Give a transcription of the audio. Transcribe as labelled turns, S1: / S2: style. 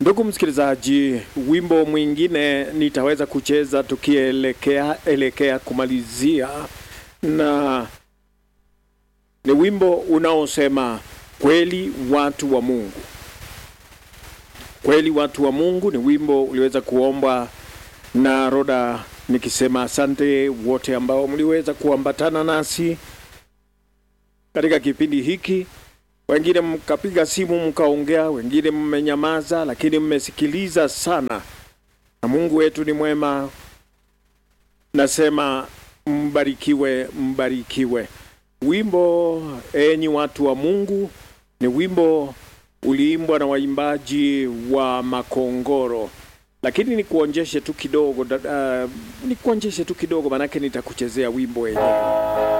S1: Ndugu msikilizaji, wimbo mwingine nitaweza kucheza tukielekea elekea kumalizia, na ni wimbo unaosema kweli watu wa Mungu. Kweli watu wa Mungu ni wimbo uliweza kuombwa na Roda, nikisema asante wote ambao mliweza kuambatana nasi katika kipindi hiki. Wengine mkapiga simu mkaongea, wengine mmenyamaza, lakini mmesikiliza sana, na Mungu wetu ni mwema. Nasema mbarikiwe, mbarikiwe. Wimbo enyi watu wa Mungu ni wimbo uliimbwa na waimbaji wa Makongoro, lakini nikuonjeshe tu kidogo, uh, nikuonjeshe tu kidogo, manake nitakuchezea wimbo wenyewe.